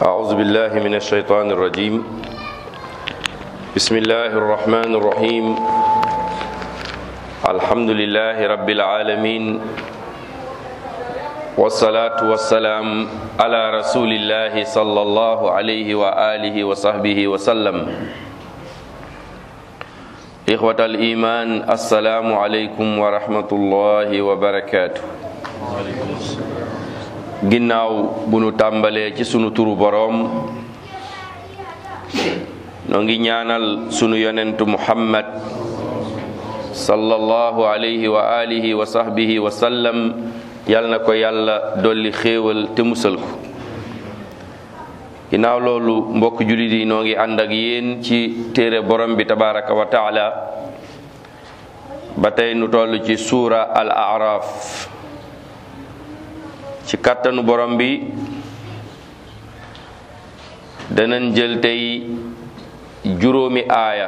أعوذ بالله من الشيطان الرجيم بسم الله الرحمن الرحيم الحمد لله رب العالمين والصلاة والسلام على رسول الله صلى الله عليه وآله وصحبه وسلم إخوة الإيمان السلام عليكم ورحمة الله وبركاته ginnaaw bu nu tàmbalee ci sunu turu boroom noo ngi ñaanal sunu yonentu muhammad sallallahu alayhi wa alihi wa sahbihi wa sallam yal na ko yàlla dolli xéewal te musal ko ginnaaw loolu mbokk jullit yi noo ngi ànd ak yéen ci téere borom bi tabaraka wa taala ba tey nu toll ci suura al araf ci kàttanu borom bi danañ jël tey juróomi aaya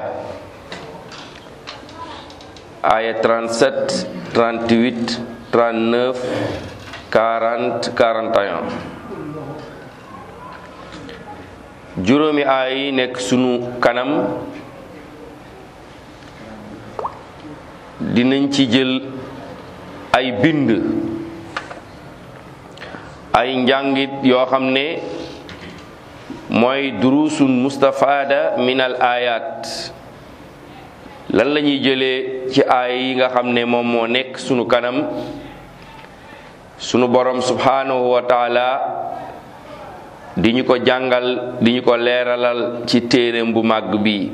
aaya 37 38 39 40 41 juróomi aaya yi nekk sunu kanam dinañ ci jël ay bind ay njàngit yoo xam ne mooy durusun mustafada min al ayat lan la ñuy jëlee ci aay yi nga xam ne moom moo nekk sunu kanam sunu borom subhanahu wa taala di ñu ko jàngal di ñu ko leeralal ci téereem bu màgg bi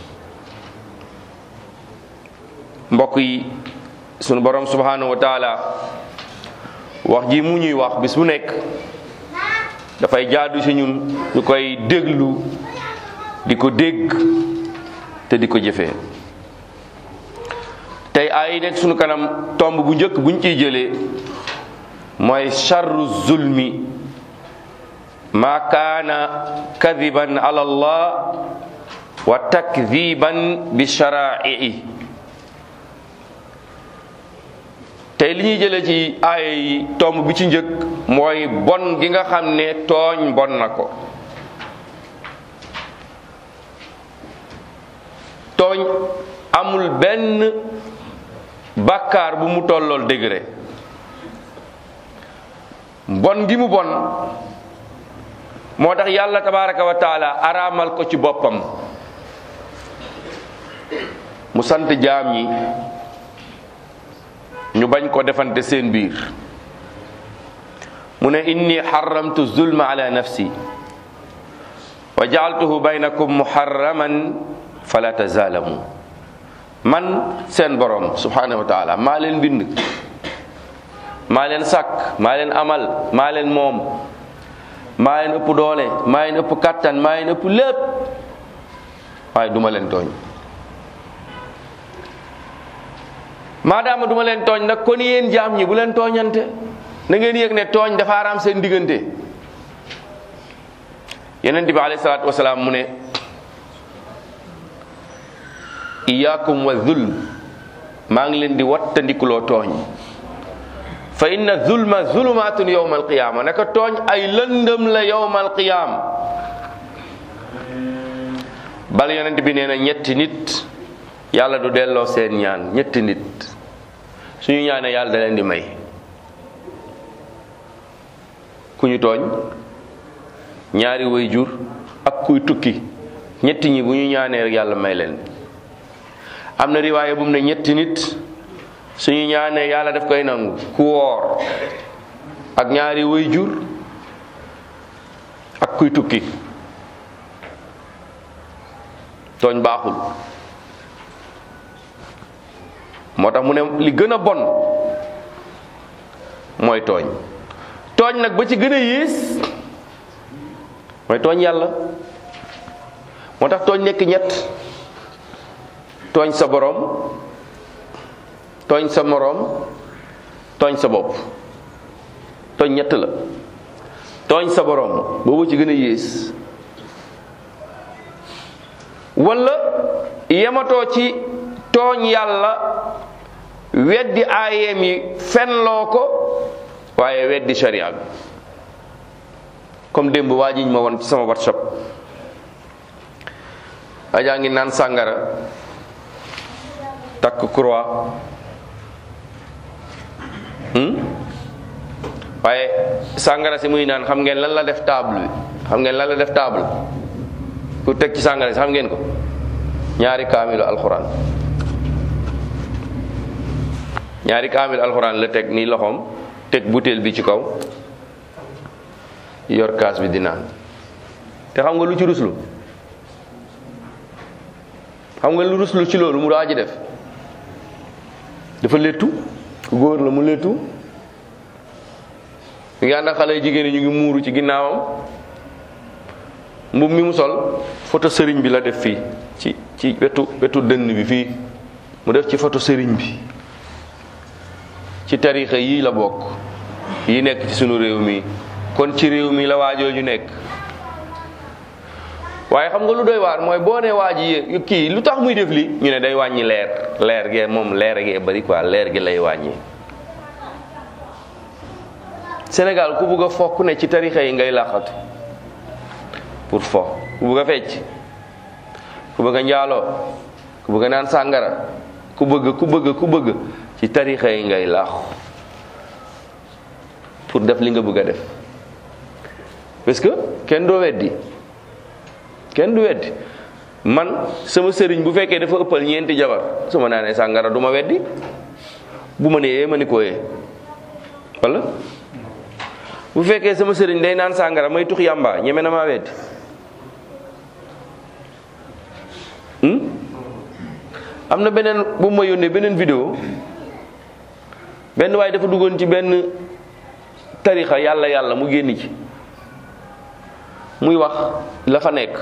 mbokk yi sunu borom subhanahu wa taala wax ji mu ñuy wax bis bu nekk dafay jaadu ci ñun ñu koy déglu di ko dégg te di ko jëfee tey ay nekk sunu kanam tomb bu njëkk buñ ciy jëlee mooy charru zulmi ma kaana kadiban ala allah wa takdiban bi sharaii tey li ñuy jëlee ci aaya yi tomb bi ci njëkk mooy bon gi nga xam ne tooñ bon na ko tooñ amul benn bàkkaar bu mu tollool degré bon gi mu bon moo tax yàlla tabaraka wa taala araamal ko ci boppam mu sant jaam ñi ñu bañ ko defante seen biir mu ne inni xaramtu zulma ala nafsi wa jaaltuhu baynakum muharraman fala tazaalamu man seen borom subhanahu wa taala maa leen bind maa leen sàkk maa leen amal maa leen moom maa leen ëpp doole maa leen ëpp kattan maa leen ëpp lépp waaye duma leen tooñ maadaama duma leen tooñ nag kon yéen jaam ñi bu leen tooñante na ngeen yëg ne tooñ dafa araam seen diggante yeneen bi alayhi salaatu wasalaam mu ne iyaakum wa zulm maa ngi leen di wattandikuloo tooñ fa inna zulma zulumaatun yowma alqiyaama naka tooñ ay lëndëm la yowma alqiyaam bal yonent bi nee na ñetti nit yàlla du delloo seen ñaan ñetti nit suñu ñaanee yàlla da leen di may ku ñu tooñ ñaari way jur ak kuy tukki ñetti ñi bu ñu ñaanee rek yàlla may leen am na riwaaye bu mu ne ñetti nit suñu ñaanee yàlla daf koy nangu ku woor ak ñaari way jur ak kuy tukki tooñ baaxul moo tax mu ne li gën a bon mooy tooñ tooñ nag ba ci gën a yées mooy tooñ yàlla moo tax tooñ nekk ñett tooñ sa boroom tooñ sa moroom tooñ sa bopp tooñ ñett la tooñ sa boroom boobu ci gën a yées walla yematoo ci tooñ yàlla weddi aayeem yi fenloo ko waaye weddi sharia bi comme démb waa jiñ ma woon ci sama whatsapp ajaa ngi naan sàngara takk croix waaye sàngara si muy naan xam ngeen lan la def table bi xam ngeen lan la def table pour teg ci sàngara si xam ngeen ko ñaari kaamilu alxuraan ñaari kaamilu alxuraan la teg nii loxoom teg butéel bi ci kaw yor kaas bi di naan te xam nga lu ci ruslu xam nga lu ruslu ci loolu mu daa ji def dafa léttu góor la mu léttu mi ngi ànd ak xale jigéen ñu ngi muuru ci ginnaawam mbub mi mu sol photo sëriñ bi la def fii ci ci wetu wetu dënn bi fii mu def ci photo sëriñ bi ci tarixa yii la bokk yi nekk ci sunu réew mi kon ci réew mi la waajooju nekk waaye xam nga lu doy waar mooy boo ne waa ji kii lu tax muy def li ñu ne day wàññi leer leer gee moom leer gee bari quoi leer gi lay wàññi Sénégal ku bugg a fo ku ne ci tarixa yi ngay làqatu pour fo ku bugg a fecc ku bëgg a njaaloo ku bëgg a naan sàngara ku bëgg ku bëgg ku bëgg ci tarixa yi ngay laaxu pour def li nga bëgg a def parce que kenn doo weddi kenn du weddi man sama sëriñ bu fekkee dafa ëppal ñeenti jabar su ma naanee sàngara du ma weddi bu ma nee ma ni ko yee wala bu fekkee sama sëriñ day naan sàngara may tux yàmba ñeme na maa weddi am na beneen bu ma yónnee beneen vidéo benn waaye dafa duggoon ci benn tarixa yàlla yàlla mu génn ci muy wax la fa nekk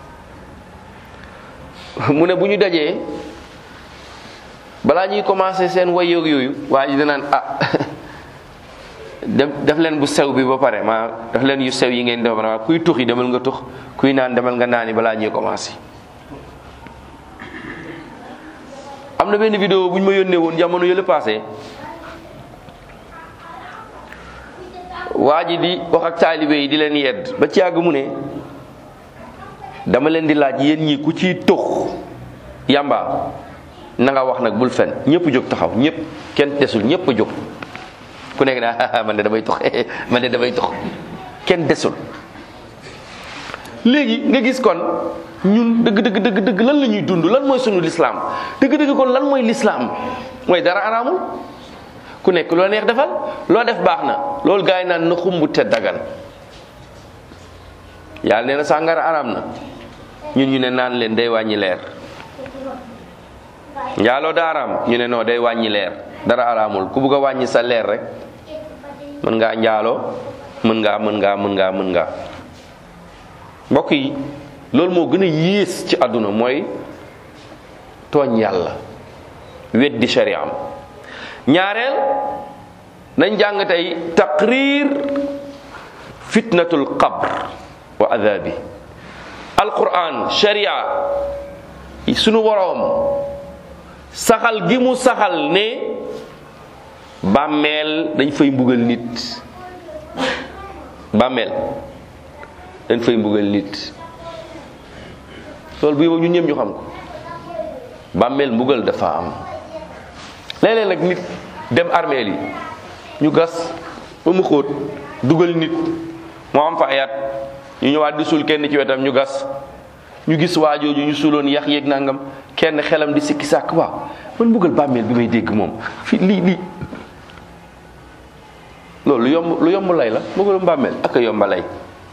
mu ne bu ñu dajee balaa ñuy commencé seen way yoog yooyu waa ji danaan ah def def leen bu sew bi ba pare maa def leen yu sew yi ngeen def ba kuy tux yi demal nga tux kuy naan demal nga naani balaa ñuy commencé am na benn vidéo bu ñu ma yónnee woon jamono yële passé waa ji di wax ak taalibe yi di leen yedd ba ci yàgg mu ne dama leen di laaj yéen ñi ku ciy tux yamba na nga wax nag bul fen ñëpp jóg taxaw ñëpp kenn desul ñëpp a jóg ku nekk naa man de damay tux man de damay tux kenn desul léegi nga gis kon ñun dëgg dëgg dëgg dëgg lan la ñuy dund lan mooy sunu lislaam dëgg dëgg kon lan mooy lislaam mooy dara araamul ku nekk loo neex defal loo def baax na loolu gaa yi naan na xumbu te dagan yàlla nee na sàngara araam na ñun ñu ne naan leen day wàññi leer njaaloo da araam ñu ne non day wàññi leer dara araamul ku bugg a wàññi sa leer rek mën ngaa njaaloo mën ngaa mën ngaa mën ngaa mën ngaa mbokk yi loolu moo gën a yées ci àdduna mooy tooñ yàlla weddi shariam ñaareel nañ jàng tey taqrir fitnatul qabr wa adabi alquran sharia sunu woroom saxal gi mu saxal ne bàmmeel dañ fay mbugal nit bàmmeel dañ fay mbugal nit loolu bu yóbbu ñun ñëpp ñu xam ko bàmmeel mbugal dafa am léeg-léeg nag nit dem armeel yi ñu gas ba mu xóot dugal nit moo am fa ayat ñu ñëwaat di suul kenn ci wetam ñu gas ñu gis waajooju ñu suuloon yax yeeg nangam kenn xelam di sikki sàkk waaw man mbugal bàmmeel bi may dégg moom fi lii lii loolu lu yomb lu yomb lay la mbugalum bàmmeel ak a yomba lay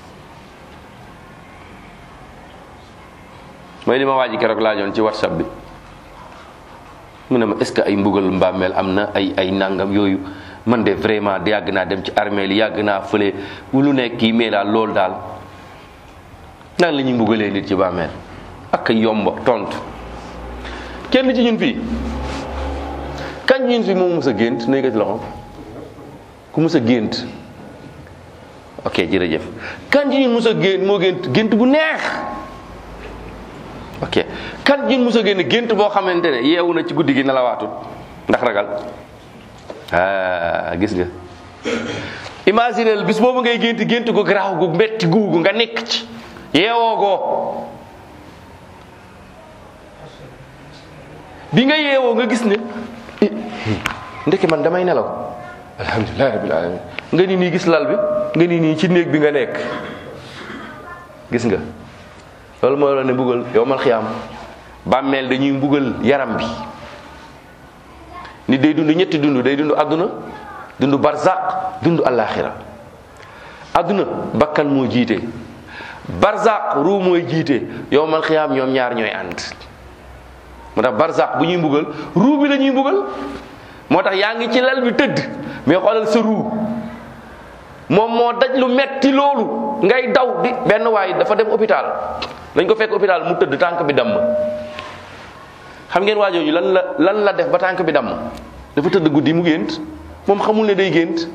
mooy li ma waaji keroog laajoon ci whatsapp bi mu ne ma est ce que ay mbugal mbàmmeel am na ay ay nangam yooyu man de vraiment yàgg naa dem ci armée li yàgg naa fële lu nekk kii mais daal loolu daal nan la ñuy mbugalee nit ci bàmmeel ak a yomba tontu kenn ci ñun fii kañ ñun fii moom mës a gént na yëkkati loxo ku mës a gént ok jërëjëf kan ci ñun mës a gént moo gént gént bu neex ok kan ñun mos a génn gént boo xamante ne yeewu na ci guddi gi na la waatut ndax ragal ah gis nga imaginel bis boobu ngay gént gént gu garaaw gu metti guugu nga nekk ci yeewoo goo bi nga yeewoo nga gis ne eh, ndeke man damay nelaw alhamdulilah rabbil alamin nga ni nii gis lal bi nga ni nii ci néeg bi nga nekk gis nga loolu mooy la ne mbugal yow mal xiyaam bàmmeel dañuy mbugal yaram bi nit day dund ñetti dund day dund àdduna dund barzaq dund alaxira àdduna bakkan moo jiite barzaq ruu mooy jiite yow mal xiyaam ñoom ñaar ñooy ànd moo tax barzaq bu ñuy mbugal ruu bi la ñuy mbugal moo tax yaa ngi ci lal bi tëdd mais xoolal sa ruu moom moo daj lu metti loolu ngay daw di benn waay dafa dem hôpital dañ ko fekk hôpital mu tëdd tànk bi damm xam ngeen waajooju lan la lan la def ba tànk bi damm dafa tëdd guddi mu gént moom xamul ne day gént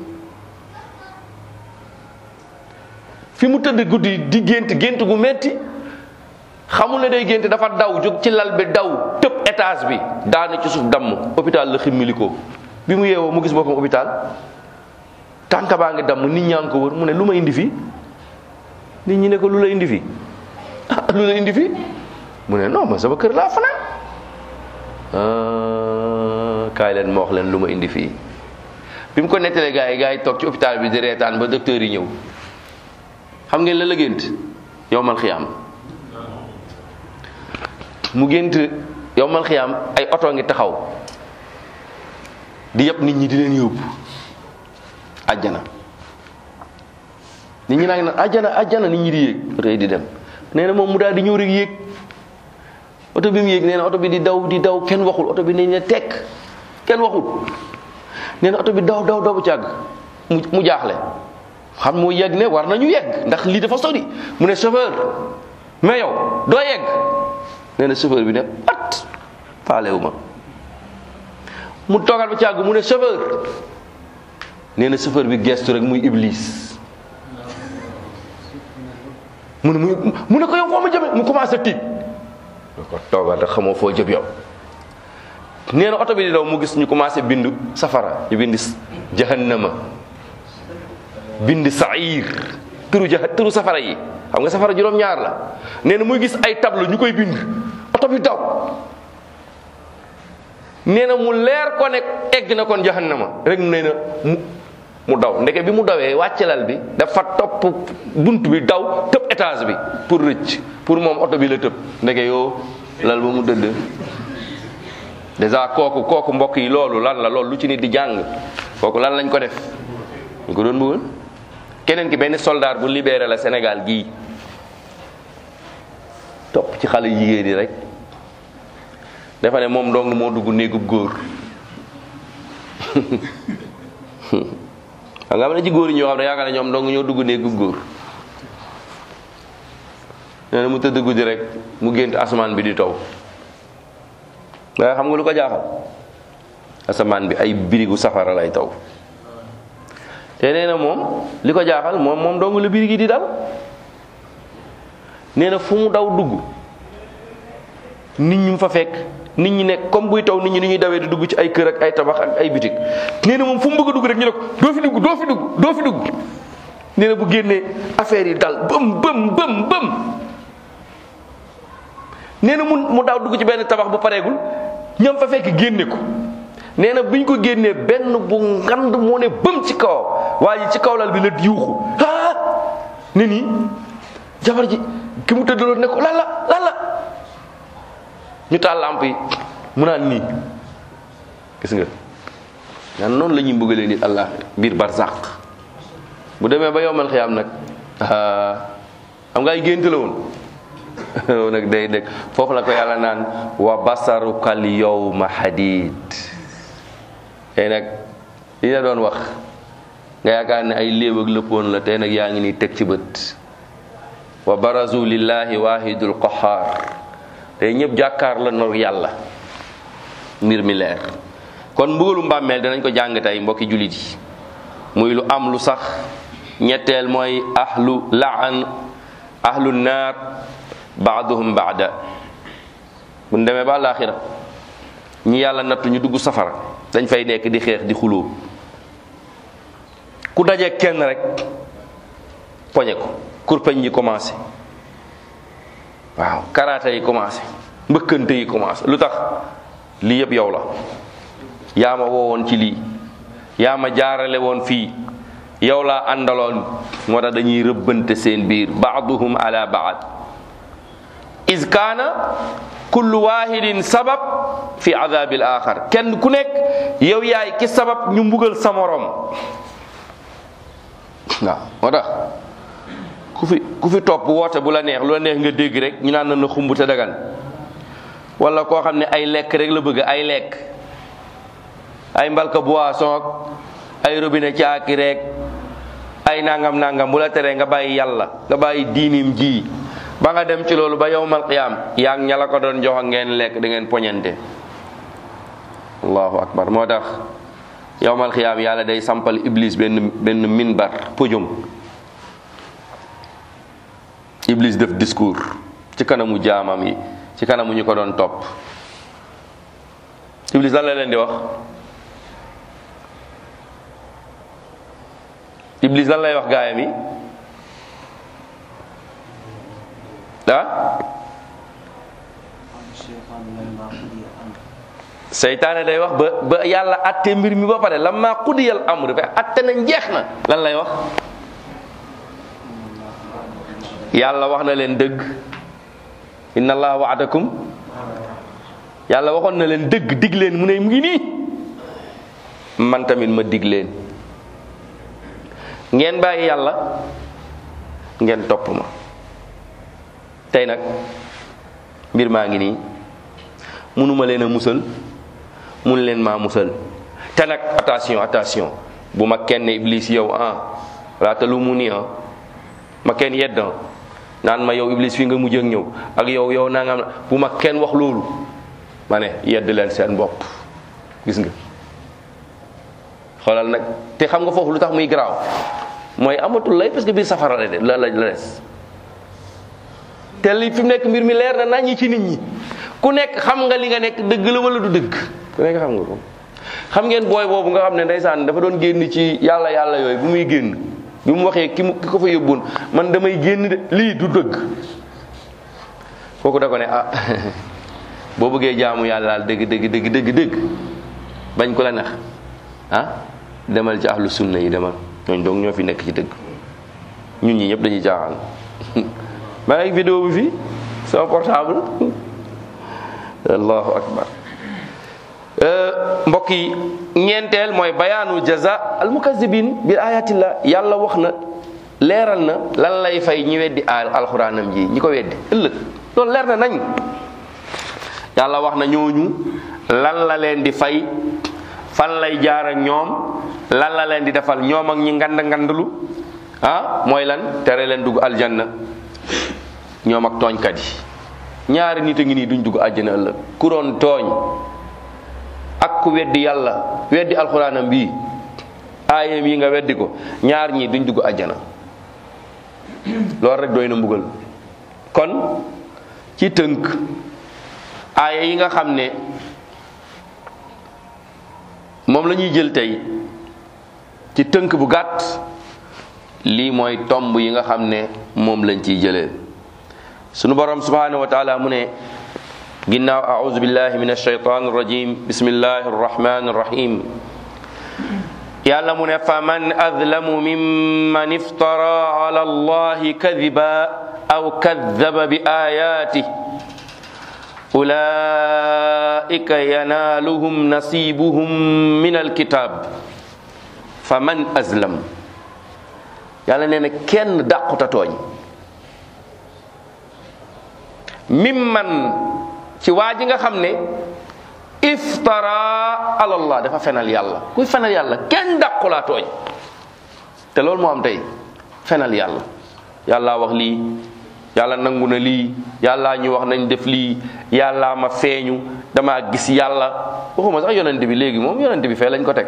fi mu tëdd guddi di gént gént gu metti xamul ne day gént dafa daw jóg ci lal bi daw tëb étage bi daanu ci suuf damm hôpital la ximmili ko bi mu yeewoo mu gis boppam hôpital tànk baa ngi damm nit ñaa ngi ko wër mu ne lu ma indi fii nit ñi ne ko lu la indi fii ah lu la indi fii mu ne non ma sama kër laa fanaan ah, kaay leen ma wax leen lu ma indi fii bi mu ko nettalee gars yi gars yi toog ci hôpital bi di reetaan ba docteur yi ñëw xam ngeen la la gént yowmal xiyaam mu gént yowmal xiyaam ay oto ngi taxaw di yëpp nit ñi di leen yóbbu àjjana nit ñi naa ngi naan àjjana àjjana nit ñi di yéeg oto yi di dem nee na moom mu daal di ñëw rek yéeg oto bi mu yéeg nee na oto bi di daw di daw kenn waxul oto bi ne ne tekk kenn waxul nee na oto bi daw daw daw bu càgg mu mu jaaxle xam moo yegg ne war nañu yegg ndax lii dafa sori mu ne chauffeur mais yow doo yegg nee na chauffeur bi ne pat faalewu ma mu toogal ba càgg mu ne chauffeur nee na chauffeur bi gestu rek muy iblis mu ne muy mu ne ko yow foo ma jëme mu commencé tiit da ko toogal rek xamoo foo jëm yow nee na oto bi di daw mu gis ñu commencé bindu safara ñu bind jahannama bind sair turu jah turu safara yi xam nga safara juróom-ñaar la nee na muy gis ay tableau ñu koy bind oto bi daw nee na mu leer ko ne egg na kon jahannama rek nee na mu mu daw ndeke bi mu dawee wàcce lal bi dafa topp bunt bi daw tëb étage bi pour rëcc pour moom oto bi la tëb ndeke yoo lal ba mu dëdd déjà kooku kooku mbokk yi loolu lan la loolu lu ci nit di jàng kooku lan lañ ko def ñu ko doon bëggoon keneen ki benn soldat bu libéré la Sénégal gii topp ci xale jigéen yi rek dafa ne moom dong moo dugg néegub góor xam nga am na ci góor yi ñoo xam ne yaakaar ne ñoom dong ñoo dugg néegub góor nee na mu tëdd guddi rek mu gént asamaan bi di taw waaye xam nga lu ko jaaxal asamaan bi ay birigu safara lay taw te nee na moom li ko jaaxal moom moom dong la birigi di dal nee na fu mu daw dugg nit ñi mu fa fekk nit ñi nekk comme buy taw nit ñi ni ñuy dawee di dugg ci ay kër ak ay tabax ak ay bitik nee na moom fu mu bëgg a dugg rek ñu ne ko doo fi dugg doo fi dugg doo fi dugg nee na bu génnee affaire yi dal bëm bëm bëm bëm nee na mu mu daaw dugg ci benn tabax bu pareegul ñam fa fekk génne ko nee na bi ñu ko génnee benn bu ngand moo ne bëm ci kaw waa ji ci kaw lal bi la yuuxu ah ne nii jabar ji ki mu tëddaloon ne ko lan la lan la ñu taal lamp yi mu naan nii gis nga naan noonu la ñuy mbëggalee nit allah biir barzaq bu demee ba yowmal xiyaam nag xam nga ay gént la woon nag day dégg foofu la ko yàlla naan wa basarukal yawma hadid tey nag li la doon wax nga yaakaar ne ay léeb ak lëppoon la tey nag yaa ngi nii teg ci bët wa barazu lillahi wahidul qahar tey ñëpp jàkkaar la nor yàlla mbir mi leer kon mbugalu mbàmmeel danañ ko jàng tey mbokki jullit yi muy lu am lu sax ñetteel mooy ahlu laan ahlu naar baaduhum baada bu ñu demee ba àllaaxira ñi yàlla nattu ñu dugg safara dañ fay nekk di xeex di xuloo ku daje kenn rek poñe ko kurpeñ yi commencé waaw karaata yi commencé mbëkkante yi commencé lu tax lii yëpp yow la yaa ma woowoon ci lii yaa ma jaarale woon fii yow laa àndaloon moo tax dañuy rëbbante seen biir baaduhum ala baad is kaana kullu wahidin sabab fi adabil axar kenn ku nekk yow yaay ki sabab ñu mbugal sa morom waaw moo tax ku fi ku fi topp woote bu la neex lu la neex nga dégg rek ñu naan na na xumb te dagan wala koo xam ne ay lekk rek la bëgg ay lekk ay mbalka boisson ak ay robinet caaki rek ay nangam nangam bu la teree nga bàyyi yàlla nga bàyyi diinim ji ba nga dem ci loolu ba yowmal qiyaam yaa ngi ña la ko doon jox ak ngeen lekk da ngeen poñante allahu akbar moo tax yowmal qiyaam yàlla day sampal iblis benn benn minbar podium iblis def discours ci kanamu jaamam yi ci kanamu ñu ko doon topp iblis lan la leen di wax iblis lan lay wax gaayam yi ah seytaane day wax ba ba yàlla atte mbir mi ba pare lamma qudiyal amr fa atte na njeex na lan lay wax yàlla wax na leen dëgg inna allaha waadakum yàlla waxoon na leen dëgg dig leen mu ne mu ngi nii man tamit ma dig leen ngeen bàyyi yàlla ngeen topp ma tey nag mbir maa ngi nii munuma leen a musal mun leen maa musal te nag attention attention bu ma kenn iblis yow ah laata lu mu nii ah ma kenn yedd ah naan ma yow iblis fi nga mujj ak ñëw ak yow yow naa nga bu ma kenn wax loolu ma ne yedd leen seen bopp gis nga xoolal nag te xam nga foofu lu tax muy garaaw mooy amatul lay parce que biir safara la de la la des te li fi mu nekk mbir mi leer na naññi ci nit ñi ku nekk xam nga li nga nekk dëgg la wala du dëgg ku nekk xam nga ko xam ngeen booy boobu nga xam ne ndeysaan dafa doon génn ci yàlla yàlla yooyu bu muy génn bi mu waxee ki mu ki ko fa yóbboon man damay génn de lii du dëgg kooku da ko ne ah boo bëggee jaamu yàlla dëgg dëgg dëgg dëgg dëgg bañ ko la neex ah demal ci ahlu sunna yi demal ñooñ donc ñoo fi nekk ci dëgg ñun ñi ñëpp dañuy jaaxal maa ngi vidéo bi fii sama portable allahu akbar mbokk yi ñeenteel mooy bayaanu jaza al mukazibin bil ayatillah yàlla wax na leeral na lan lay fay ñi weddi al alxuraanam ji ñi ko weddi ëllëg loolu leer na nañ yàlla wax na ñooñu lan la leen di fay fan lay jaar ak ñoom lan la leen di defal ñoom ak ñi ngand ngandlu ah mooy lan tere leen dugg aljanna ñoom ak tooñkat yi ñaari nit a ngi nii duñ dugg àjjana ëllëg ku doon tooñ ak ku weddi yàlla weddi alxuraanam bii aayam yi nga weddi ko ñaar ñii duñ dugg àjjana loolu rek doy na mbugal kon ci tënk aaya yi nga xam ne moom la ñuy jël tey ci tënk bu gàtt lii mooy tomb yi nga xam ne moom lañ ciy jëlee sunu borom subhanahu wa taala mu ne ginnaaw auzu billahi min alshaytan arrajim bismillahi arrahmani arrahim yàlla mu ne fa man adlamu mimman iftara ala allahi kadiba aw kadaba bi ayatih ulaika yanaaluhum nasibuhum min alkitab fa man azlam yàlla nee na kenn dàquta tooñ mimman ci waa ji nga xam ne iftara alallah dafa fenal yàlla kuy fenal yàlla kenn dàqulaa tooñ te loolu moo am tey fenal yàlla yàlla wax lii yàlla nangu na lii yàlla ñu wax nañ def lii yàlla ma feeñu dama gis yàlla waxuma sax yonente bi léegi moom yonente bi fee lañ ko teg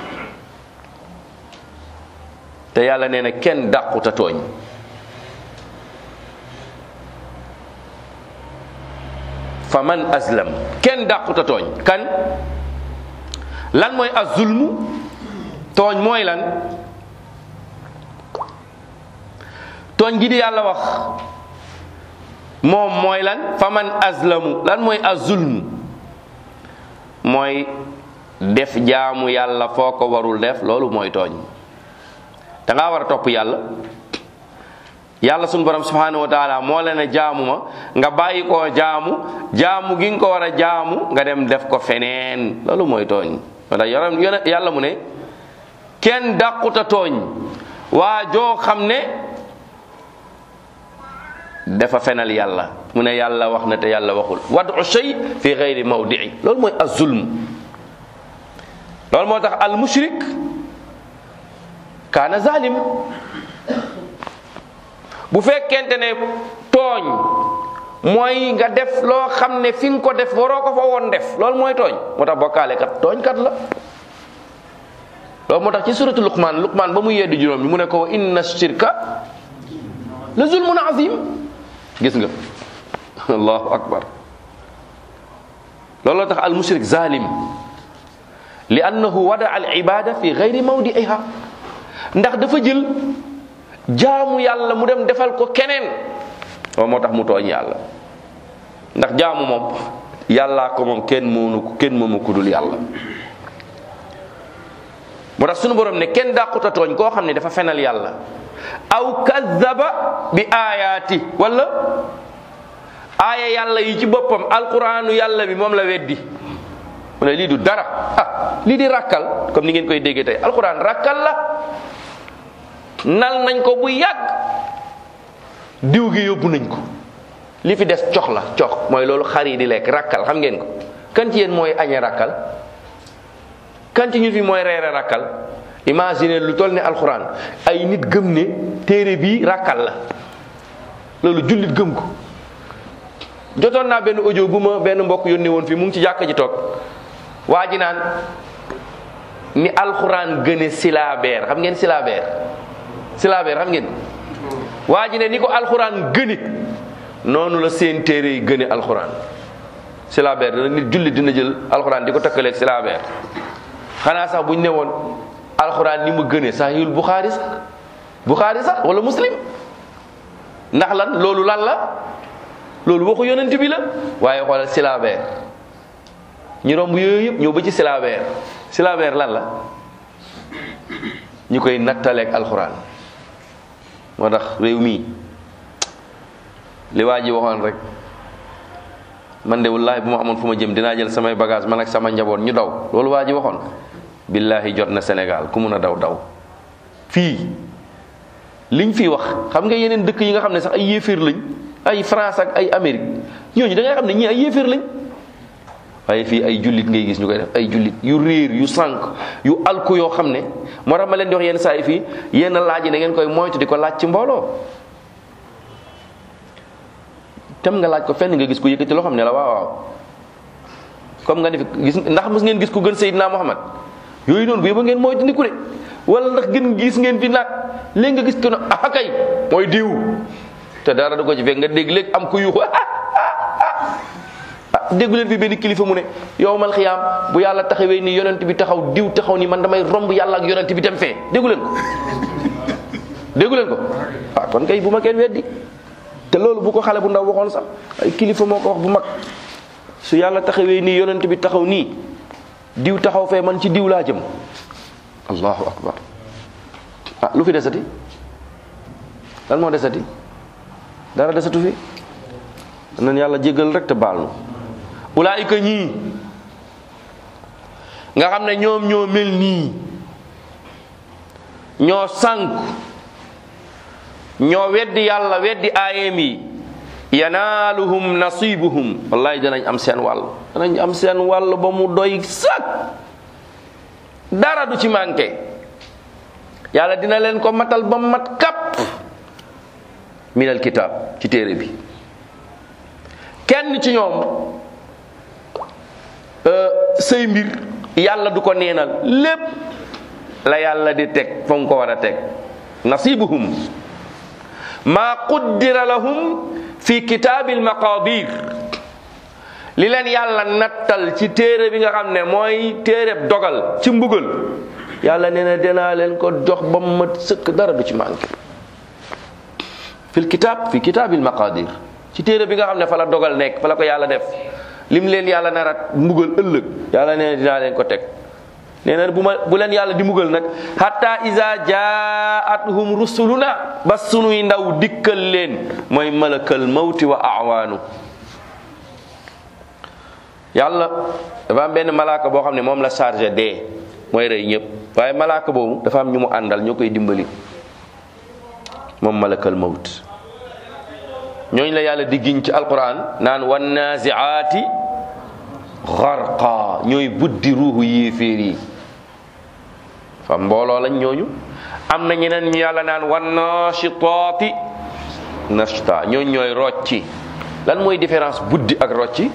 te yàlla nee na kenn dàquta tooñ fa man aslam kenn dàquta tooñ kan lan mooy azulmu tooñ mooy lan tooñ gi di yàlla wax moom mooy lan fa man azlamu lan mooy azulmu mooy def jaamu yàlla foo ko warul def loolu mooy tooñ da ngaa war a topp yàlla yàlla sunu borom subhanahu wa taala moo la ne jaamu ma nga bàyyi koo jaamu jaamu gi nga ko war a jaamu nga dem def ko feneen loolu mooy tooñ wala yoram yàlla mu ne kenn dàquta tooñ waa joo xam ne dafa fenal yàlla mu ne yàlla wax na te yàlla waxul wadu shay fi gayri mawdii loolu mooy azulm loolu moo tax al mushrik kaana zalim bu fekkente ne tooñ mooy nga def loo xam ne fi nga ko def waroo ko fa woon def loolu mooy tooñ moo tax bokkaale kat tooñ kat la loolu moo tax ci suratu luqman luqman ba mu yeddi juróom bi mu ne ko wa inna shirka la zulmun azim gis nga allahu akbar looloo tax al mushrik zalim li annahu wada al ibada fi gayri mawdiiha ndax dafa jël jaamu yàlla mu dem defal ko keneen loolu moo tax mu tooñ yàlla ndax jaamu moom yàllaa ko moom kenn moonu ko kenn moomu ku dul yàlla moo tax sunu borom ne kenn dàquta tooñ koo xam ne dafa fenal yàlla aw kazzaba bi aayaati wala aaya yàlla yi ci boppam alquraanu yàlla bi moom la weddi mu ne lii du dara ah lii di rakkal comme ni ngeen koy déggee tey alquran rakkal la nal nañ ko bu yàgg diw gi yóbbu nañ ko li fi des cox la cox mooy loolu xar yi di lekk rakkal xam ngeen ko kan ci yéen mooy añe rakkal kan ci ñu fi mooy reere rakkal imagine lu toll ne alxuraan ay nit gëm ne téere bii rakkal la loolu jullit gëm ko jotoon naa benn audio bu ma benn mbokk yónnee woon fii mu ngi ci jàkka ji toog waa ji naan ni alxuraan gëne silaabeer xam ngeen silaabeer silaabeer xam ngeen waa ji ne ni ko alxuraan gëne noonu la seen téere yi gëne alxuraan silaabeer dana nit jullit dina jël alxuraan di ko takkaleeg silaabeer xanaa sax buñ ne woon alxuraan ni mu gëne sahihul buxaari sax buxaari sax wala muslim ndax lan loolu lan la loolu waxu yonent bi la waaye xoolal silaabeer ñu romb yooyu yëpp ñëw ba ci silaabeer silaabeer lan la ñu koy nattaleeg alxuraan moo tax réew mii li waa ji waxoon rek man de wallaahi bu ma amoon fu ma jëm dinaa jël samay bagage man ak sama njaboot ñu daw loolu waa ji waxoon billaahi jot na Sénégal ku mun a daw daw fii liñ fi wax xam nga yeneen dëkk yi nga xam ne sax ay yéeféer lañ ay France ak ay Amérique ñooñu da ngay xam ne ñii ay yéeféer lañ waaye fii ay jullit ngay gis ñu koy def ay jullit yu réer yu sànq yu alku yoo xam ne moo tax ma leen di wax yenn saa yi fii yenn laaj yi da ngeen koy moytu di ko laaj ci mbooloo tem nga laaj ko fenn nga gis ku yëkkati loo xam ne la waaw waaw comme nga ne fi gis ndax mos ngeen gis ku gën Seydina Muhammad yooyu noonu bu yëba ngeen moytu ndiku de wala ndax gën gis ngeen fi nag léegi nga gis ko ne ah kay mooy diw te dara du ko ci fekk nga dégg léegi am ku yuuxu ah déggu leen fi benn kilifa mu ne yow mal xiyaam bu yàlla taxawee ni yonent bi taxaw diw taxaw ni man damay romb yàlla ak yonent bi dem fee déggu leen ko déggu leen ko waaw kon kay bu ma kenn weddi te loolu bu ko xale bu ndaw waxoon sax ay kilifa moo ko wax bu mag su yàlla taxawee nii yonent bi taxaw nii diw taxaw fee man ci diw laa jëm allahu akbar ah lu fi desati lan moo desati dara desatu fi nan yàlla jégal rek te baal nu ulaayika ñii nga xam ne ñoom ñoo mel nii ñoo sànk ñoo weddi yàlla weddi aayeem yi yanaaluhum nasibuhum wallahi danañ am seen wàll danañ am seen wàll ba mu doy sak dara du ci manqué yàlla dina leen ko matal ba mat kàpp minal kitaab ci téere bi kenn ci ñoom say mbir yàlla du ko neenal lépp la yàlla di teg fa mu ko war a teg nasibuhum maa quddira lahum fi kitaabil maqadir li leen yàlla nattal ci téere bi nga xam ne mooy téereb dogal ci mbugal yàlla nee na dinaa leen ko jox ba mu mat sëkk dara du ci manqué fil kitab fi kitabil maqadir ci téere bi nga xam ne fa la dogal nekk fa la ko yàlla def lim leen yàlla narat mbugal ëllëg yàlla nee na dinaa leen ko teg nee na bu ma bu leen yàlla di mbugal nag hatta iza jaatuhum rusuluna ba sunuy ndaw dikkal leen mooy malakal mawti wa awaanu yàlla dafa am benn malaaka boo xam ne moom la chargé dee mooy rey ñëpp waaye malaaka boobu dafa am ñu mu àndal ñoo koy dimbali moom malakal mawt ñooñu la yàlla di giñ ci alquran naan wan naziaati gharqa ñooy buddi ruuxu yéeféer yi fa mbooloo lañ ñooñu am na ñeneen ñu yàlla naan wan nashitaati nashta ñooñu ñooy rocci lan mooy différence buddi ak rocci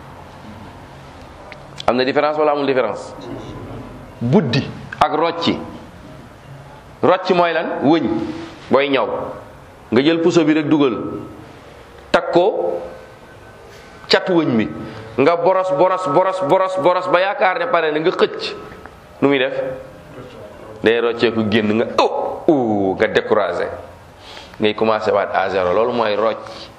am na différence wala amul différence buddi ak rocci rocci mooy lan wëñ booy ñaw nga jël puso bi rek dugal takk ko catu wëñ bi nga boros boros boros boros boros ba yaakaar ne pare na nga xëcc nu muy def day rocceeku génn nga oh oh nga découragé ngay commencé waat à zéro loolu mooy rocc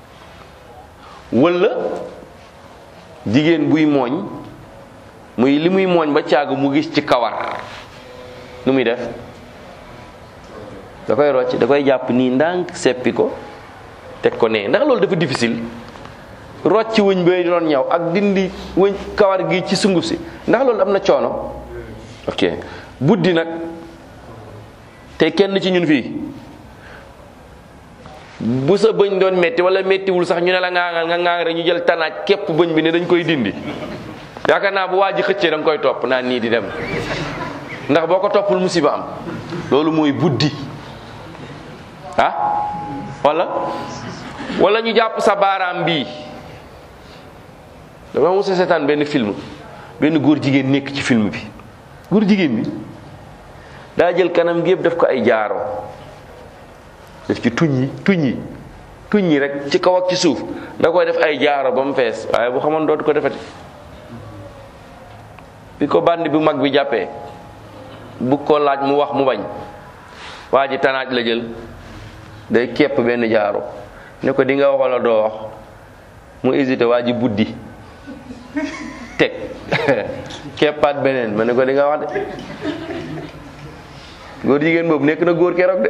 wala jigéen buy mooñ muy li muy mooñ ba caagu mu gis ci kawar nu muy def da koy rocc da koy jàpp nii ndànk seppi ko teg ko nee ndax loolu dafa difficile rocc wëñ bay doon ñaw ak dindi wëñ kawar gi ci sunguf si ndax loolu am na coono ok buddi nag te kenn ci ñun fii bu sa bëñ doon metti wala mettiwul sax ñu ne la ngaangal nga ngaang rek ñu jël tanaaj képp bëñ bi ne dañ koy dindi yaakaar naa bu waa ji xëccee da nga koy topp naan nii di dem ndax boo ko toppul musiba am loolu mooy buddi ah wala wala ñu jàpp sa baaraam bii dama mos a seetaan benn film benn góor jigéen nekk ci film bi góor jigéen bi daa jël kanam gi yëpp def ko ay jaaro def ci tuñ yi tuñ yi tuñ yi rek ci kaw ak ci suuf da koy def ay jaaro ba mu fees waaye bu xamoon dootu ko defati bi ko bandi bu mag bi jàppee bu ko laaj mu wax mu bañ waa ji tanaaj la jël day képp benn jaaro ne ko di nga wax wala doo wax mu hésité waa ji buddi teg keppaat beneen ma ne ko di nga wax de góor jigéen boobu nekk na góor keroog de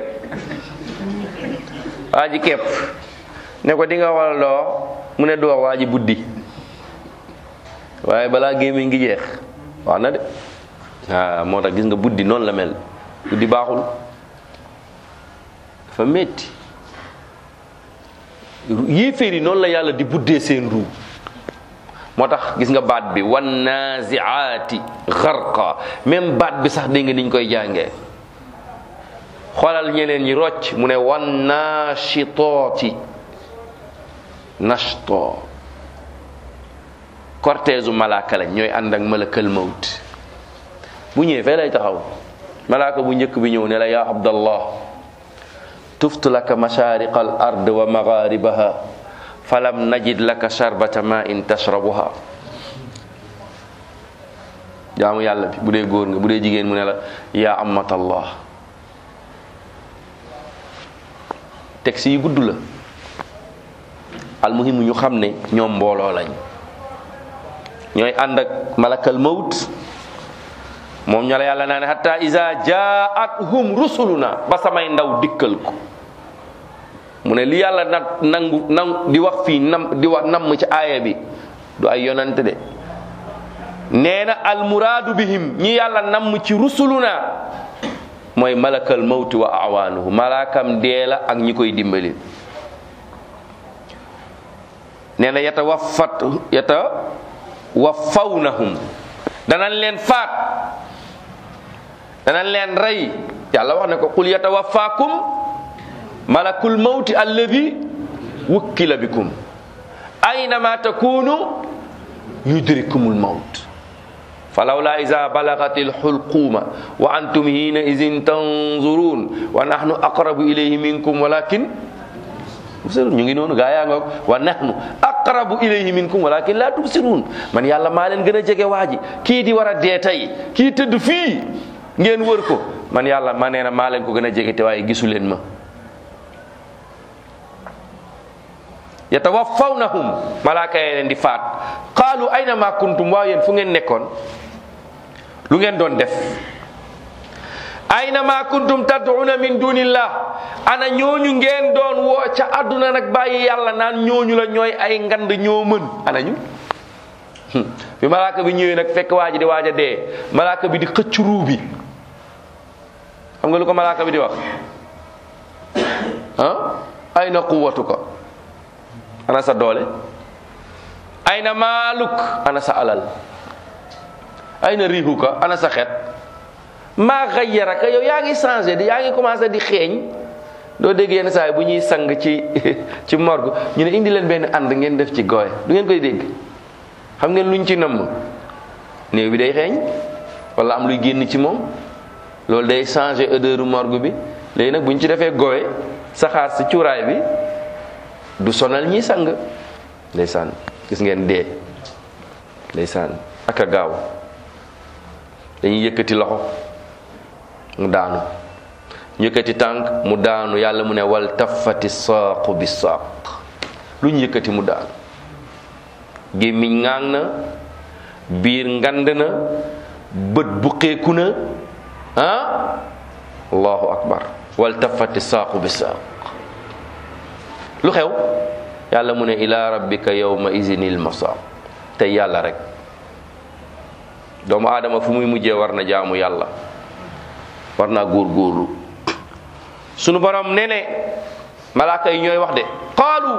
waa ji kepp ne ko di nga wax wala doo wax mu ne du wax waa ji buddi waaye balaa gémmiñ ngi jeex wax na de waaw moo tax gis nga buddi noonu la mel buddi baaxul dafa metti yéeféer yi noonu la yàlla di buddee seen ruu moo tax gis nga baat bi wan naziaati xarqa même baat bi sax dégg nga niñ koy jàngee xoolal ñeneen ñi rocc mu ne wan nashitooti nashto cortège u malaaka lañ ñooy ànd ak malakal mawt bu ñëwee fee lay taxaw malaaka bu njëkk bi ñëw ne la yaa abdallah tuftu laka mashariqa al ard wa magharibaha falam najid laka sharbata ma in tashrabuha jaamu yàlla bi bu dee góor nga bu dee jigéen mu ne la yaa amatallah texte yi gudd la almuhimu ñu xam ne ñoom mbooloo lañ ñooy ànd ak malakal mawt moom ña la yàlla naa ne hatta iza jaatuhum rusuluna ba samay ndaw dikkal ko mu ne li yàlla nag nangu nangu di wax fii nam di wax namm ci aaya bi du ay yonante de nee na almuraadu bihim ñi yàlla namm ci rusuluna mooy malakal mawti wa awaanuhu malaakam dee la ak ñi koy dimbali nee na yata waffat yata waffawnahum danañ leen faat danañ leen rey yàlla wax ne ko qul yatawaffaakum malakul mawti alladi wukkila bikum aynama takunu yudrikumul mawt falawla iza balagatil hulquma wa antum hina izin tanzurun wa nahnu aqrabu ilayhi minkum walakin tubsirun ñu ngi noonu gaa yaa ngoog wa nahnu aqrabu ilayhi minkum walakin la tubsirun man yàlla maa leen gën a jege waa ji kii di war a dee tey kii tëdd fii ngeen wër ko man yàlla ma nee na maa leen ko gën a jege te waaye gisu leen ma yatawafawnahum malaaka yi leen di faat qaalu ayna ma kuntum waaw yéen fu ngeen nekkoon lu ngeen doon def ayna ma kuntum tad'una min dunillah ana ñooñu ngeen doon woo ca àdduna nag bàyyi yàlla naan ñooñu la ñooy ay ngand ñoo mën ana ñu bi malaaka bi ñëwee nag fekk waa ji di waaj a dee malaaka bi di xëcc ruu bi xam nga lu ko malaaka bi di wax ah ayna quwwatuka ana sa doole ayna maaluk ana sa alal ayna rihuka ana sa xet maa xayyaraka yow yaa ngi changé di yaa ngi commencé di xeeñ doo dégg yenn saa yi bu ñuy sang ci ci morgue ñu ne indi leen benn ànd ngeen def ci gooy du ngeen koy dégg xam ngeen luñ ci nëmm néew bi day xeeñ wala am luy génn ci moom loolu day changé odeur morgue bi léegi nag bu ñu ci defee gooy saxaar si cuuraay bi du sonal ñi sang ndeysaan gis ngeen dee ndeysaan ak a gaaw dañuy yëkkati loxo mu daanu ñu yëkkati tànk mu daanu yàlla mu ne wal tafati saaqu bi saaq lu ñu yëkkati mu daanu gémmiñ ŋaang na biir ngand na bët buqeeku na ah allahu akbar wal tafati saaqu bi saaq lu xew yàlla mu ne ila rabbika yawma izinil masaaq tey yàlla rek doomu aadama fu muy mujjee war na jaamu yàlla war naa góorgóorlu sunu borom nee ne malaaka yi ñooy wax de qaalu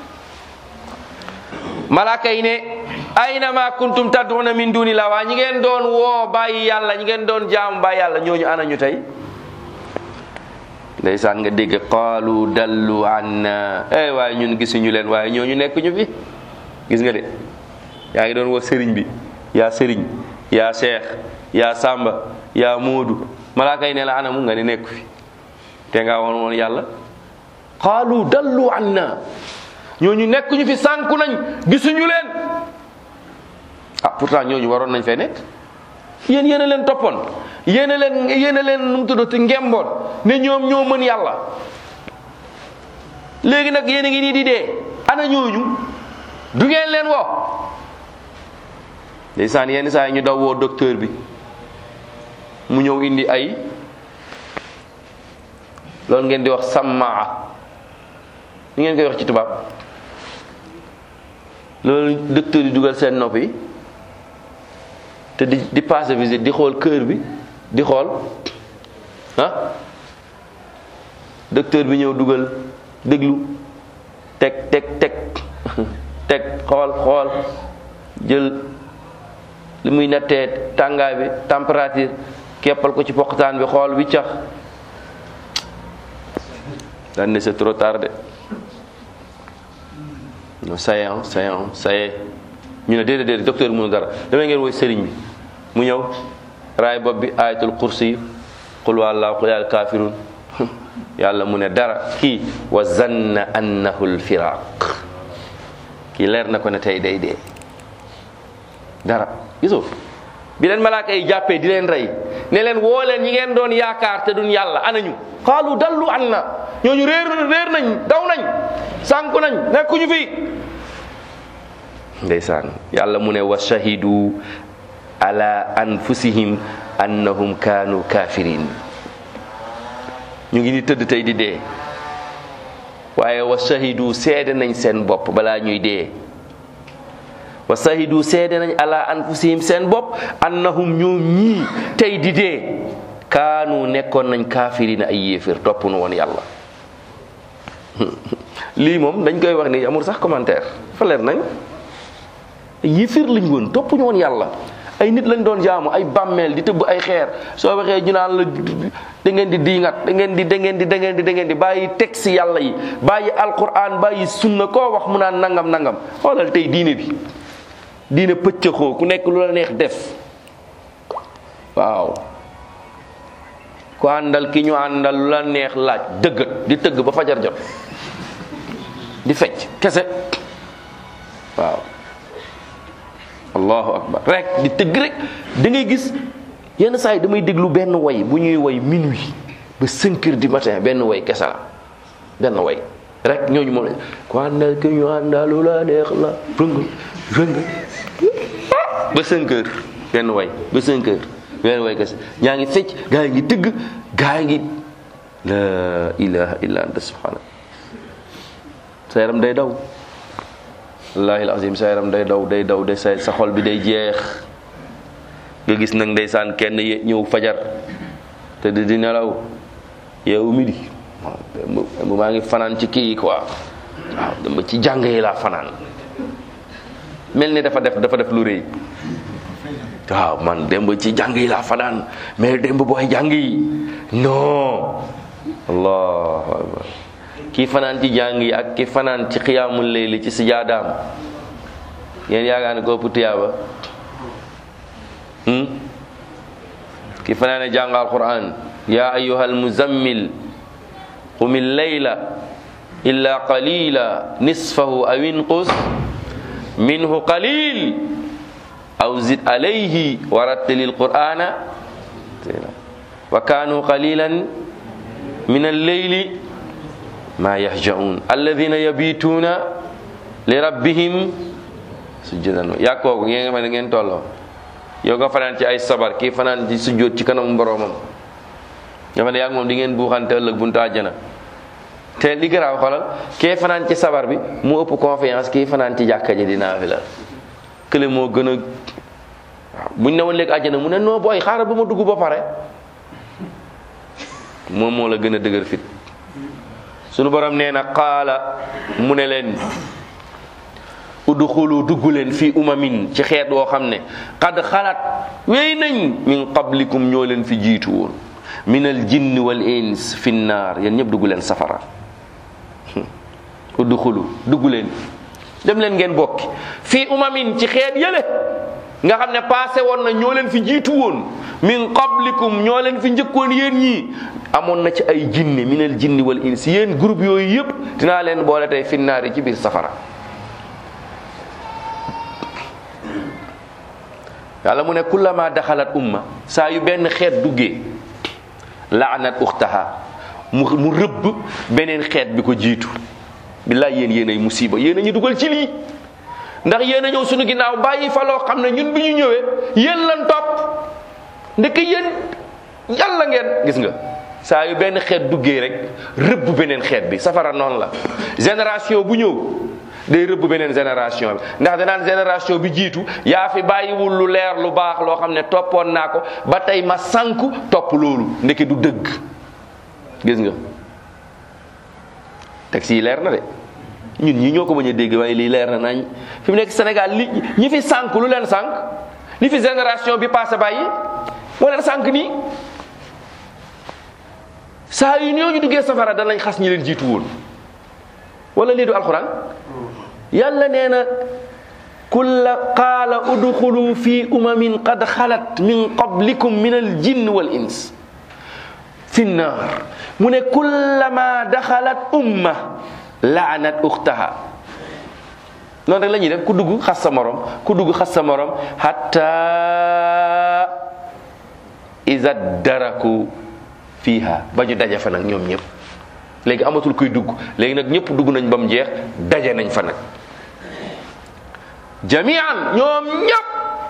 malaaka yi ne ayna ma kuntum tad'una min dunillah waa ñi ngeen doon woo bàyyi yàlla ñi ngeen doon jaamu bàyyi yàlla ñooñu ana ñu tey ndeysaan nga dégg qaalu dallu anna eh waaye ñun gisuñu leen waaye ñooñu nekk ñu fi gis nga de yaa ngi doon woo sëriñ bi yaa sëriñ yaa seex yaa sàmba yaa moodu malaaka yi ne la anamu nga ne nekk fi te nga woon woon yàlla qaalu dallu anna ñooñu nekk ñu fi sànku nañ gisuñu leen ah pourtant ñooñu waroon nañ fee nekk yéen yéen a leen toppoon yéen a leen yéen a leen nu mu tuddati ngemboon ne ñoom ñoo mën yàlla léegi nag yéen a ngi nii di dee ana ñooñu du ngeen leen woo ndeysaan yenn saa yi ñu daw woo docteur bi mu ñëw indi ay loolu ngeen di wax sammaa ni ngeen koy wax ci tubaab loolu docteur yi dugal seen nopp yi te di di passer visite di xool cœur bi di xool ah docteur bi ñëw dugal déglu teg teg teg teg xool xool jël li muy nattee tàngaay bi température keppal ko ci poqtaan bi xool wiccax daan ne c'est trop tard non ça y est ça y est ça y est ñu ne déedéet déedéet docteur mënu dara damay ngeen woy sëriñ bi mu ñëw raay bopp bi ayatul kursi qul wallahu qul yal kafirun yàlla mu ne dara kii wa zanna annahu lfiraq kii leer na ko ne tey day dee dara gisoo bi leen malaaka yi jàppee di leen rey ne leen woo leen ñi ngeen doon yaakaar te duñ yàlla anañu qaalu dallu anna ñooñu réer réer nañ daw nañ sànku nañ nekkuñu fi ndeysaan yàlla mu ne wa shahidu ala anfusihim annahum kaanu kafirin ñu ngi ni tëdd tey di dee waaye wa shahidu seede nañ seen bopp balaa ñuy dee wa shahidu seede nañ ala anfusihim seen bopp annahum ñoom ñii tey di dee kaanu nekkoon nañ kaafirina ay yéefir topp nu woon yàlla lii moom dañ koy wax ni amul sax commentaire fa leer nañ yéefir lañ woon topp ñu woon yàlla ay nit lañ doon jaamu ay bàmmeel di tëbb ay xeer soo waxee ñu naan la da ngeen di diingat da ngeen di da ngeen di da ngeen di da ngeen di bàyyi texte yàlla yi bàyyi alquran bàyyi sunna koo wax mu naan nangam nangam xoolal tey diine bi diine pëccëxoo ku nekk lu la neex def waaw ku àndal ki ñu àndal lu la neex laaj dëggat di tëgg ba fajar jot di fecc kese waaw allahu akbar rek di tëgg rek da ngay gis yenn saa yi damay déglu benn way bu ñuy way minuit ba 5 heures du matin benn way kese la benn way rek ñooñu moom la ku àndal ki ñu àndal lu la neex la rëng rëng ba cinq heures benn way ba cinq heures benn way kese ñaa ngi fecc gaa yi ngi tëgg gaa yi ngi la ilaha illa anta subhanak sa yaram day daw wallahi alazim sa yaram day daw day daw day sa sa xol bi day jeex nga gis nag ndeysaan kenn ye- ñëw fajar te di di nelaw yow midi waaw maa ngi fanaan ci kii quoi waaw dama ci jàng yi laa fanaan mel ni dafa def dafa def lu rëy waaw man démb ci jàng yi laa fanaan mais démb booy jàng yi non allahu akbar kii fanaan ci jàng yi ak ki fanaan ci xiyaamul layli ci sijaadaam yéen yaakaar ne ko ëpp tiyaaba hmm? ki fanaane jàng alquran ya ayuha almuzammil qum illayla illa qalila nisfahu aw inqus minhu qalil aw zid alayhi wa rattilil qur'ana wa kanu qalilan min alleyli ma yahjaun alladina yabituna li rabbihim sujjadan yaa kooku ngeen nga ma ne ngeen tolloo yow nga fanaan ci ay sabar kii fanaan ci sujjóot ci kanam boroomam nga fa ne yaa ngi moom di ngeen buuxante ëllëg buntu àjjana te li garaaw xolal kee fanaan ci sabar bi mu ëpp confiance kii fanaan ci jàkka ji di naafila kële moo gën a waaw buñ ne woon léegi àjjana mu ne noo booy xaaral ba ma dugg ba pare moom moo la gën a dëgër fit sunu borom nee na qaala mu ne leen udxulu dugg leen fii umamin ci xeet woo xam ne qad xalat wéy nañ min qablikum ñoo leen fi jiitu woon min al jinni wal ins fi naar yéen ñëpp dugg leen safara udxulu dugg leen dem leen ngeen bokki fii umamin ci xeet yële nga xam ne passé woon na ñoo leen fi jiitu woon min qablikum ñoo leen fi njëkkoon yéen ñii amoon na ci ay jinne minal jinni wal ins yéen groupe yooyu yëpp dinaa leen boole tey finnaar yi ci biir safara yàlla mu ne kullama daxalat umma saa yu benn xeet duggee laanat uxtaha mu mu rëbb beneen xeet bi ko jiitu billaay yéen yéen ay musiba yéen a ñu dugal ci lii ndax yéen a ñëw suñu ginnaaw bàyyi fa loo xam ne ñun bi ñu ñëwee yéen lan topp ndeke yéen yàlla ngeen gis nga saa yu benn xeet duggee rek rëbb beneen xeet bi safara noonu la génération bu ñëw day rëbb beneen génération bi ndax danaan génération bi jiitu yaa fi bàyyiwul lu leer lu baax loo xam ne toppoon naa ko ba tey ma sànku topp loolu ndeke du dëgg gis nga texte yi leer na de ñun ñi ñoo ko bañ a dégg waaye lii leer na nañ fi mu nekk Sénégal li ñi fi sànk lu leen sànk li fi génération bi passé bàyyi moo leen sànk nii saa yu ñoo ñu duggee safara danañ xas ñi leen jiitu woon wala lii du alxuraan yàlla nee na kulla qaala udxulu fi umamin qad xalat min qablikum min al jinn wal ins fi nnaar mu ne kullama daxalat umma laanat uxtaha noonu rek la ñuy def ku dugg xas sa morom ku dugg xas sa morom hatta iza daraku fiha ba ñu daje fa nag ñoom ñëpp léegi amatul kuy dugg léegi nag ñëpp dugg nañ ba mu jeex daje nañ fa nag jamian ñoom ñëpp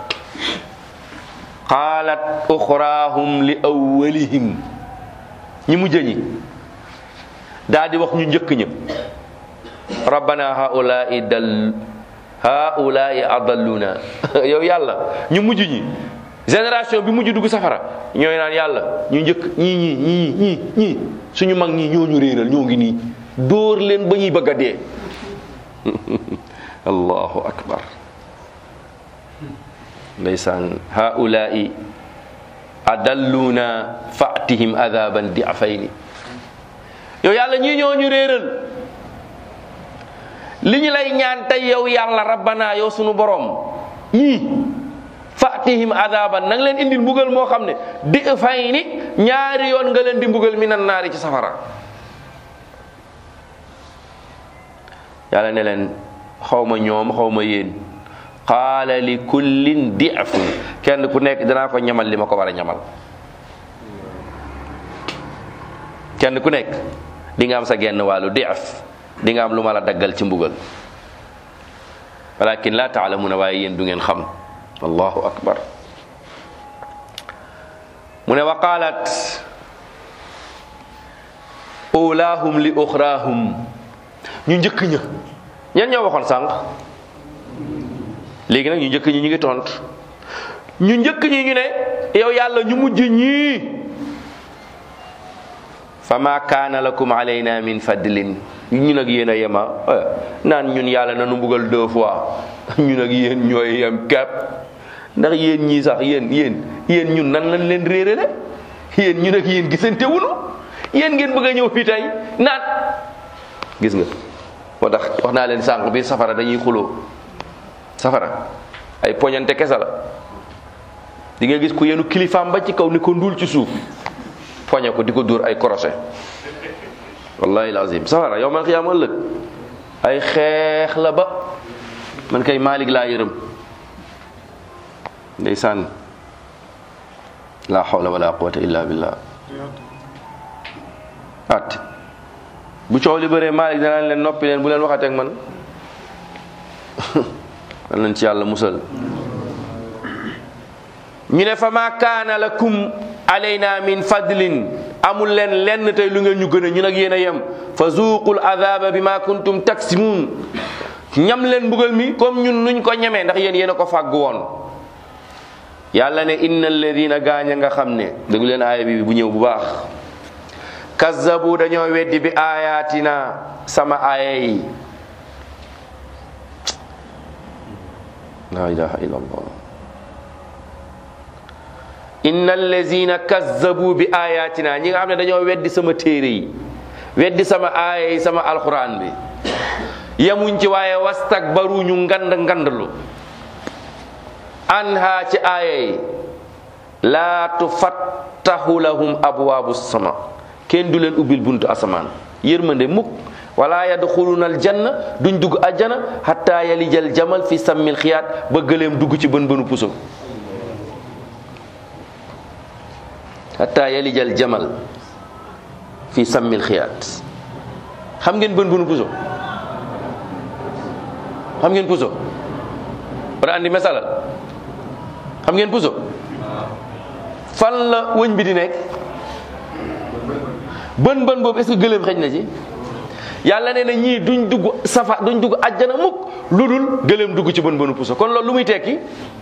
qaalat uxraahum li awwalihim ñi mujj ñi daa di wax ñu njëkk ña rabbana haulaai dal haulaai adalluna yow yàlla ñu mujj ñi génération bi mujj dugg safara ñooy naan yàlla ñu njëkk ñii ñii ñii ñii ñii suñu mag ñii ñoo ñu réeral ñoo ngi nii dóor leen ba ñuy bëgg a dee allahu akbar ndeysaan haulaai adalluna fatihim adaban diafayni yow yàlla ñii ñoo ñu réeral li ñu lay ñaan tey yow yàlla rabbana yow sunu borom ñii fatihim adaban na nga leen indil mbugal moo xam ne di fay ni ñaari yoon nga leen di mbugal mi nan naari ci safara yàlla ne leen xaw ma ñoom xaw ma yéen qaala li kullin di'fun kenn ku nekk danaa ko ñamal li ma ko war a ñamal kenn ku nekk di nga am sa genn wàllu di'f di nga am lu ma la daggal ci mbugal walakin la taalamuna waaye yéen du ngeen xam allahu akbar mu ne wa qaalat ulaahum li uxraahum ñu njëkk ña ñan ñoo waxoon sànq léegi nag ñu njëkk ñi ñu ngi tont ñu njëkk ñi ñu ne yow yàlla ñu mujj ñii fa ma kaana lakum alayna min fadlin ñun ak yéen a yema naan ñun yàlla nanu mbugal deux fois ñun ak yéen ñooy yem kepp ndax yéen ñii sax yéen yéen yéen ñun nan lañ leen réerale yéen ñun ak yéen gisante wunu yéen ngeen bëgg a ñëw fii tey naan gis nga moo tax wax naa leen sànq bi safara dañuy xuloo safara ay poñante kese la di nga gis ku yenu kilifaam ba ci kaw ni ko ndul ci suuf poñe ko di ko dóor ay korosé wallahi lazim safara yow man xiyaam ëllëg ay xeex la ba man kay Malik laa yërëm ndeysaan la hawla wala quwwata illa billah at bu coow li bëree Malik danaan leen noppi leen bu leen waxatee ak man man leen ci yàlla musal ñu ne fa ma kaana lakum alayna min fadlin amul leen lenn tey lu ngeen ñu gën a ñun ak yéen a yem fa zuuqul adaba bi ma kuntum taksimuun ñam leen mbugal mi comme ñun nuñ ko ñemee ndax yéen yéen a ko fàgg woon yàlla ne inna alladina gaañ a nga xam ne déglu leen aaya bi bu ñëw bu baax kazzabu dañoo weddi bi ayatina sama aaya yi la ilaha illa allah inna allazina kazzabu bi ayatina ñi nga xam ne dañoo weddi sama téere yi weddi sama aaya yi sama alquran bi yemuñ ci waaye wastakbaru ñu ngand ngandlu anha ci aaya yi laa tufattahu lahum abwaabu sama kenn du leen ubbil buntu asamaan yërmande mukk wala yadxuluna aljanna duñ dugg ajjana hatta yalijal jamal fi sammil xiyaat ba gëleem dugg ci bën bënu puso hatta yalijal jamal fi sammil xiyaat xam ngeen bën bënu puso xam ngeen puso wala andi mesalal xam ngeen puso fan la wëñ bi di nekk bën bën boobu est ce que gëléem xëj na ci yàlla nee na ñii duñ dugg safa duñ dugg ajjana mukk lu dul gëléem dugg ci bën bënu puso kon loolu lu muy tekki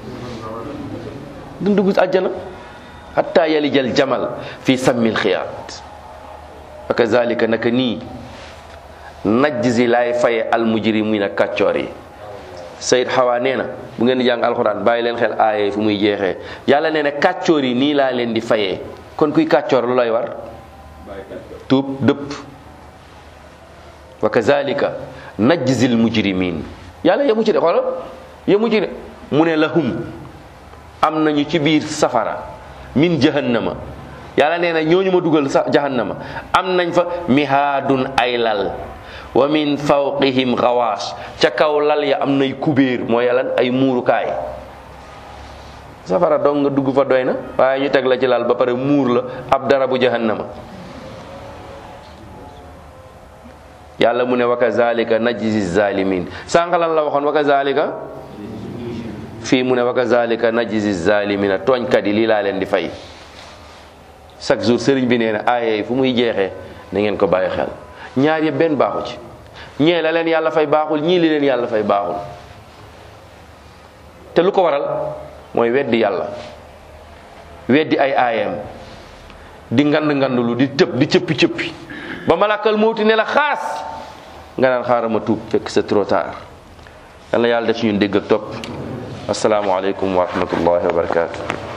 duñ dugg ajjana hatta yalijal jamal fi sammil xiyaat wa kazalika naka nii najzi laay faye almujrimina kàccoor yi sayid xawa nee na bu ngeen di jàng alxuraan bàyyi leen xel aaye fu muy jeexee yàlla nee na kàccoor yi nii laa leen di fayee kon kuy kàccoor lu lay war tuub dëpp wa kazalika najzil mujrimin yàlla yemu ci de xoolal yemu ci de mu ne lahum am nañu ci biir safara min jahannama yàlla nee na ñooñu ma dugal sa jahannama am nañ fa mihaadun ay lal wa min fawqihim xawaas ca kaw lal ya am nay kubéer mooy lan ay muurukaay safara dong nga dugg fa doy na waaye ñu teg la ci lal ba pare muur la ab dara bu jahannama yàlla mu ne wa kazalika najzi zalimin sànq lan la waxoon wa kazalika fii mu ne wa kazalika najzi zalimina tooñkat yi lii laa leen di fay chaque jour sëriñ bi nee na aaye fu muy jeexee na ngeen ko bàyyi xel ñaar yëpp benn baaxu ci ñee la leen yàlla fay baaxul ñii li leen yàlla fay baaxul te lu ko waral mooy weddi yàlla weddi ay aayam di ngand ngandulu di tëb di cëppi cëppi ba malakal mawti ne la xaas nga naan xaaral ma tuub fekk c'est trop tard yal na yàlla def ci ñun dégg ak topp asalaamualeykum wa rahmatullahi wa barakatu